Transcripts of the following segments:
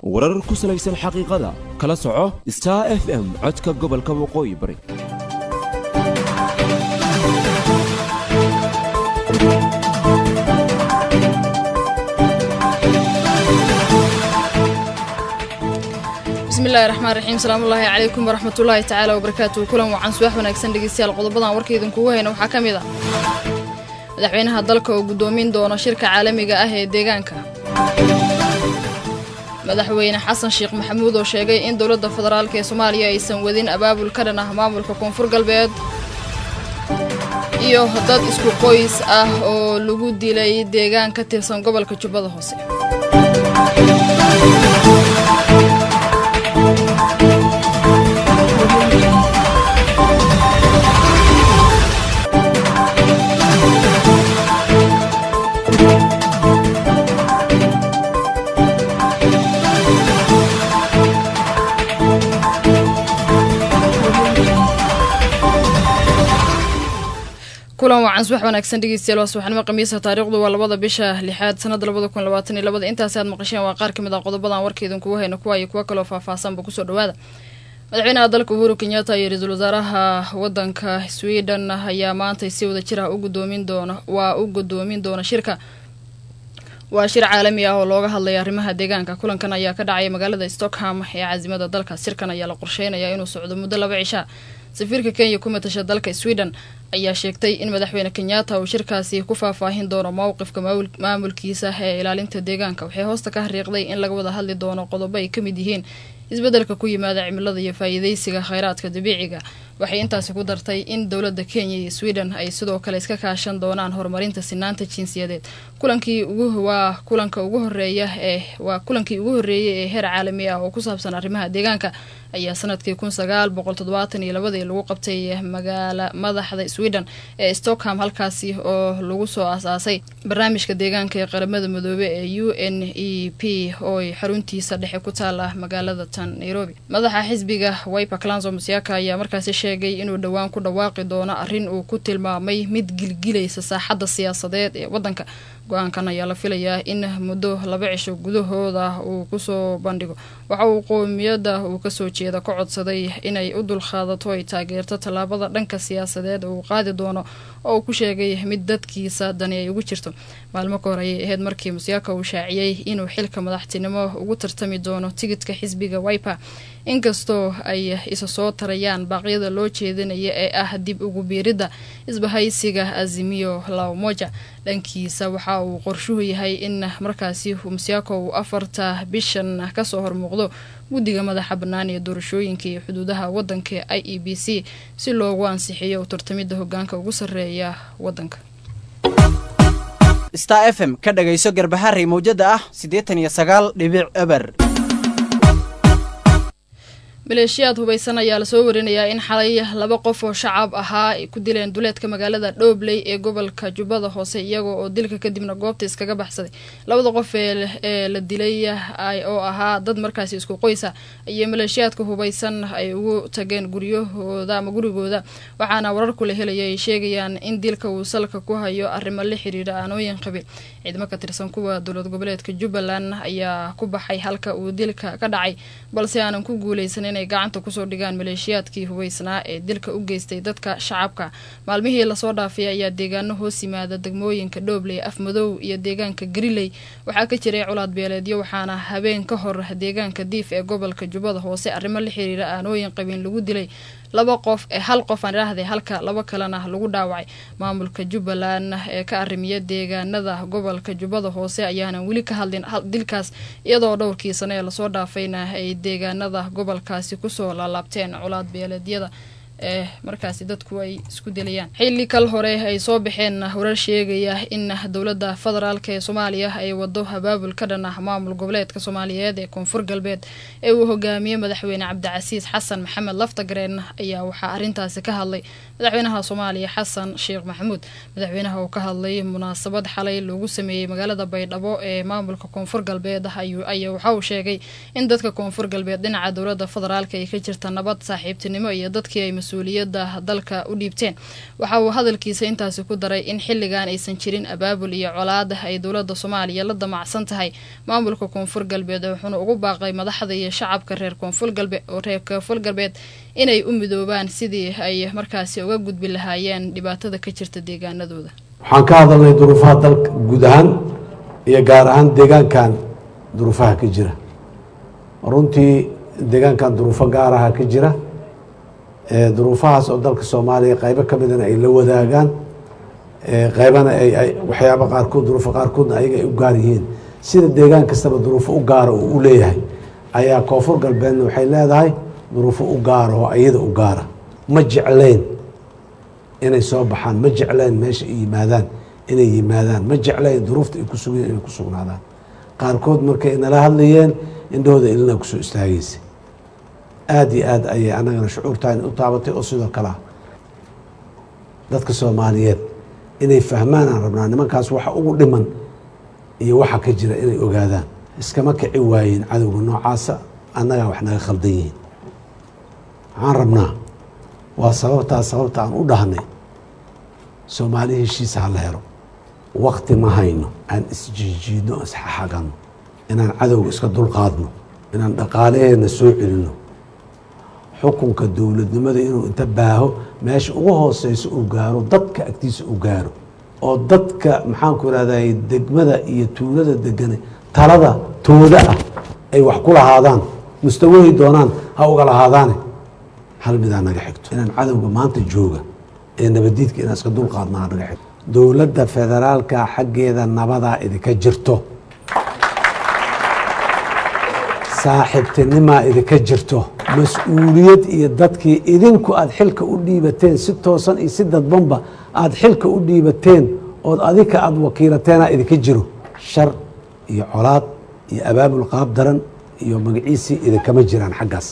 warar ku salaysan xaqiiqada kala soco star f m codka gobolka waqooyi bari bismillahi raxmaan raxiim salaamullaahi calaykum waraxmatullaahi tacaala wabarakaatuhu kulan wacan subax wanaagsan dhegeystayaal qodobadan warkaidan kugu hayna waxaa ka mid ah madaxweynaha dalka oo guddoomin doono shirka caalamiga ah ee deegaanka madaxweyne xasan sheekh maxamuud oo sheegay in dowladda federaalk ee soomaaliya aysan wadin abaabul ka dhan ah maamulka koonfur galbeed iyo dad isku qoys ah oo lagu dilay deegaan ka tirsan gobolka jubbada hoose kulan wacan subax wanaagsan dhegeystayaal waa subaxnimo khamiisa taariikhdu waa labada bisha lixaad sanada labada kun labaatan iyo labada intaasi aad maqasheen waa qaar ka mid ah qodobadan warkaidan kugu hayna kuwa iyo kuwo kaloo faahfaahsanba kusoo dhawaada madaxweynaha dalka uhuru kenyatta iyo ra-iisul wasaaraha wadanka sweden ayaa maantay si wada jir ah u gudoomin doona waa u gudoomin doona shirka waa shir caalami ah oo looga hadlaya arrimaha deegaanka kulankan ayaa ka dhacaya magaalada stockholm ee caasimada dalka shirkan ayaa la qorsheynaya inuu socdo muddo laba cisha safiirka kenya ku matasha dalka sweden ayaa sheegtay in madaxweyne kenyatta uu shirkaasi ku faahfaahin doono mowqifka maamulkiisa ee ilaalinta deegaanka waxay hoosta ka hariiqday in laga wada hadli doono qodobo ay ka mid yihiin isbeddelka ku yimaada cimilada iyo faa'iidaysiga kheyraadka dabiiciga waxay intaasi ku dartay in dowladda kenya iyo sweden ay sidoo kale iska kaashan doonaan horumarinta sinaanta jinsiyadeed kulankii ugu waa kulanka ugu horeeya ee waa kulankii ugu horreeyay ee heer caalami ah oo ku saabsan arrimaha deegaanka ayaa sanadkii kun sagaal boqol toddobaatan iyo labadii lagu qabtay magaala madaxda sweden ee stockholm halkaasi oo lagu soo asaasay barnaamijka deegaanka ee qaramada midoobe ee u n e p oo ay xaruntiisa dhexe ku taala magaalada tan nairobi madaxa xisbiga wiper clanso musiaka ayaa markaasi sheegay inuu dhowaan ku dhawaaqi doono arrin uu ku tilmaamay mid gilgilaysa saaxadda siyaasadeed ee waddanka go-aankan ayaa la filayaa in muddo laba cisho gudahooda uu kusoo bandhigo waxa uu qoomiyadda uu kasoo jeeda ka codsaday inay u dulqaadato ay taageerto tallaabada dhanka siyaasadeed uu qaadi doono oo uu ku sheegay mid dadkiisa dani ay ugu jirto maalmo ka hor ayay ahayd markii musiaka uu shaaciyey inuu xilka madaxtinimo ugu tartami doono tigidka xisbiga wiper inkastoo ay isa soo tarayaan baaqyada loo jeedinaya ee ah dib ugu biiridda isbahaysiga azimiyo laomoja dhankiisa waxa uu qorshuhu yahay in markaasi musiako uu afarta bishan kasoo hormuuqdo guddiga madaxa bannaan ee doorashooyinka iyo xuduudaha waddanka i e b c si loogu ansixiyo u tartamidda hogaanka ugu sarreeya waddanka star f m ka dhagayso garbaharey mawjada ah siddeetan iyo sagaal dhibic eber maleeshiyaad hubaysan ayaa lasoo warinayaa in xalay laba qof oo shacab ahaa ay ku dileen duleedka magaalada dhoobley ee gobolka jubbada hoose iyaga oo dilka kadibna goobta iskaga baxsaday labada qof ee la dilay oo ahaa dad markaasi isku qoysa ayay maleeshiyaadka hubaysan ay ugu tageen guryahooda ama gurigooda waxaana wararku la helaya ay sheegayaan in dilka uu salka ku hayo arrimo la xiriira aanooyin qabiil ciidamo ka tirsan kuwa dowlad goboleedka jubbaland ayaa ku baxay halka uu dilka ka dhacay balse aanan ku guuleysan inay gacanta kusoo dhigaan maleeshiyaadkii hubaysnaa ee dilka u geystay dadka shacabka maalmihii lasoo dhaafay ayaa deegaano hoos yimaada degmooyinka dhoobley afmadow iyo deegaanka gariley waxaa ka jiray colaad beeleedyo waxaana habeen ka hor deegaanka diif ee gobolka jubbada hoose arrimo la xiriira aanooyin qabiin lagu dilay laba qof ee hal qof aan idhaahday halka laba kalena lagu dhaawacay maamulka jubbaland ee ka arrimiya deegaanada gobolka jubbada hoose ayaanan weli ka hadlin dilkaas iyadoo dhowrkii sane ee lasoo dhaafayna ay deegaanada gobolkaasi kusoo laalaabteen colaad beeleedyada ee markaasi dadku ay isku dilayaan xilli kal hore ay soo baxeen warar sheegaya in dowladda federaalk ee soomaaliya ay wado abaabul ka dhan ah maamul goboleedka soomaaliyeed ee koonfur galbeed ee uu hogaamiyey madaxweyne cabdicasiis xasan maxamed laftagareen ayaa waxaa arrintaasi ka hadlay madaxweynaha soomaaliya xasan sheekh maxamuud madaxweynaha oo ka hadlay munaasabad xalay loogu sameeyey magaalada baydhabo ee maamulka koonfur galbeed ayaa waxa uu sheegay in dadka koonfur galbeed dhinaca dowladda federaalk ay ka jirta nabad saaxiibtinimo iyo dadkii ay mas-uuliyadda dalka u dhiibteen waxa uu hadalkiisa intaasi ku daray in xilligan aysan jirin abaabul iyo colaad ay dowladda soomaaliya la damacsan tahay maamulka koonfur galbeed wuxuuna ugu baaqay madaxda iyo shacabka reer koonfur galbeed oo reer koonfur galbeed inay u midoobaan sidii ay markaasi uga gudbi lahaayeen dhibaatada ka jirta deegaanadooda waxaan ka hadalnay duruufaha dalka guud ahaan iyo gaar ahaan deegaankan duruufaha ka jira runtii deegaankan duruufo gaaraha ka jira duruufahaas oo dalka soomaaliya qaybo ka midana ay la wadaagaan qaybana ay waxyaaba qaarkood duruufo qaarkoodna ayaga ay u gaar yihiin sida deegaan kastaba duruufo u gaara uu u leeyahay ayaa koonfur galbeedna waxay leedahay duruufo u gaara oo iyada u gaara ma jeclayn inay soo baxaan ma jeclayn meesha ay yimaadaan inay yimaadaan ma jeclayn duruufta ay ku sugeen inay ku sugnaadaan qaarkood markay nala hadlayeen indhahooda ilina kusoo istaagaysa aada iyo aad ayay annagana shucuurtaan u taabatay oo sidoo kale ah dadka soomaaliyeed inay fahmaan aan rabnaa nimankaas waxa ugu dhiman iyo waxa ka jira inay ogaadaan iskama kici waayeen cadowga noocaasa annagaa wax naga khaldan yihiin waxaan rabnaa waa sababtaa sababta aan u dhahnay soomaali heshiisa ha la helo wakti ma hayno aan isjiijiidno isxaxagano inaan cadowga iska dulqaadno inaan dhaqaalaheenna soo celino xukunka dowladnimada inuu inta baaho meesha ugu hooseyso uu gaaro dadka agtiisa uu gaaro oo dadka maxaanku irahday degmada iyo tuulada degane talada tooda ah ay wax ku lahaadaan mustawahi doonaan ha uga lahaadaane hal midaa naga xigto inaan cadowga maanta jooga ee nabadiidka inaan iska dulqaadna ha naga xigto dowladda federaalka xaggeeda nabadaa idinka jirto saaxiibtinimaa idinka jirto mas-uuliyad iyo dadkii idinku aada xilka u dhiibateen si toosan iyo si dadbanba aada xilka u dhiibateen ood adinka aada wakiilateenaa idinka jiro shar iyo colaad iyo abaabul qaab daran iyo magaciisii idinkama jiraan xaggaas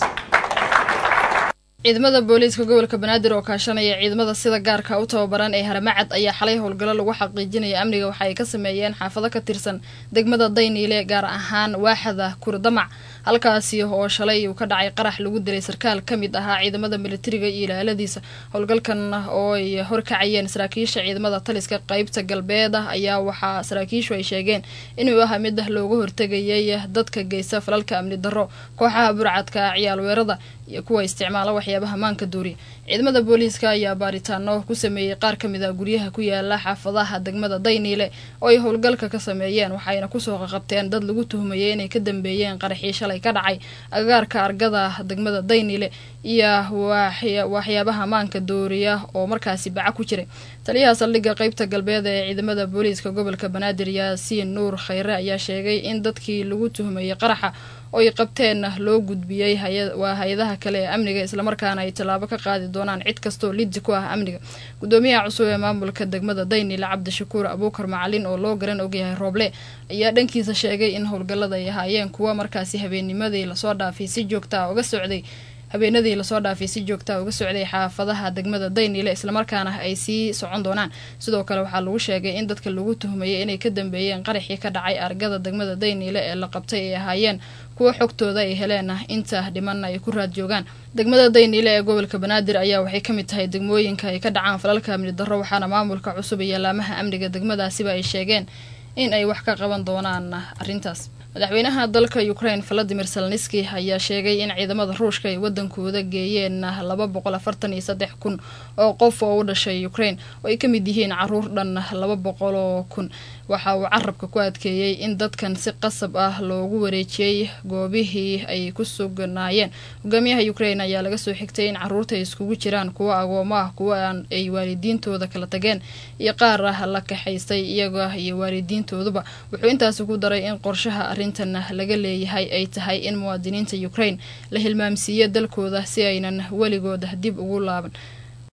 ciidamada booliiska gobolka banaadir oo kaashanaya ciidamada sida gaarka u tababaran ee haramacad ayaa xalay howlgallo lagu xaqiijinaya amniga waxa ay ka sameeyeen xaafado ka tirsan degmada dayniile gaar ahaan waaxada kurdamac halkaasi oo shalay uu ka dhacay qarax lagu dilay sarkaal ka mid ahaa ciidamada militariga iyo ilaaladiisa howlgalkan oo ay horkacayeen saraakiisha ciidamada taliska qeybta galbeed ayaa waxaa saraakiishu ay sheegeen inuu ahaa mid looga hortegayay dadka geysta falalka amni darro kooxaha burcadka ciyaalweerada iyo kuwa isticmaala waxyaabaha maanka duuriya ciidamada booliiska ayaa baaritaano ku sameeyey qaar ka mid a guryaha ku yaala xaafadaha degmada dayniile oo ay howlgalka ka sameeyeen waxayna kusoo qaqabteen dad lagu tuhmayay inay ka dambeeyeen qaraxii shalay ka dhacay agagaarka argada degmada dayniile iyo waxyaabaha maanka dooriya oo markaasi baca ku jiray taliyaha saldhigga qeybta galbeed ee ciidamada booliiska gobolka banaadir yaasiin nuur khayre ayaa sheegay in dadkii lagu tuhmayay qaraxa oo ay qabteen loo gudbiyey waa hay-adaha kale ee amniga islamarkaana ay tallaabo ka qaadi doonaan cid kastoo liddi ku ah amniga gudoomiyaha cusub ee maamulka degmada daynile cabdishakuur abuukar macalin oo loo garan ogyahay rooble ayaa dhankiisa sheegay in howlgallada ay ahaayeen kuwa markaasi habeennimadii lasoo dhaafay si joogtaa uga socday habeenadii lasoo dhaafay si joogtaa uga socday xaafadaha degmada daynile islamarkaana ay sii socon doonaan sidoo kale waxaa lagu sheegay in dadka lagu tuhmayay inay ka dambeeyeen qaraxii ka dhacay argada degmada daynile ee la qabtay ay ahaayeen kuwa xogtooda ay heleen inta dhimanna ay ku raad joogaan degmada daynile ee gobolka banaadir ayaa waxay ka mid tahay degmooyinka ay ka dhacaan falalka amni darro waxaana maamulka cusub iyo laamaha amniga degmadaasiba ay sheegeen in ay wax ka qaban doonaan arrintaas madaxweynaha dalka ukraine valadimir selniski ayaa sheegay in ciidamada ruushka ay wadankooda geeyeen laba boqol afartan iyo saddex kun oo qof oo u dhashay ukraine oo ay ka mid yihiin caruur dhan laba boqol oo kun waxa uu carabka ku adkeeyey in dadkan si qasab ah loogu wareejiyey goobihii ay ku sugnaayeen hogaamiyaha ukraine ayaa laga soo xigtay in caruurta ay iskugu jiraan kuwa agoomo ah kuwa ay waalidiintooda kala tageen iyo qaar ah la kaxaystay iyaga iyo waalidiintooduba wuxuu intaasi ku daray in qorshaha arrintan laga leeyahay ay tahay in muwaadiniinta ukraine la hilmaamsiiyo dalkooda si aynan weligood dib ugu laaban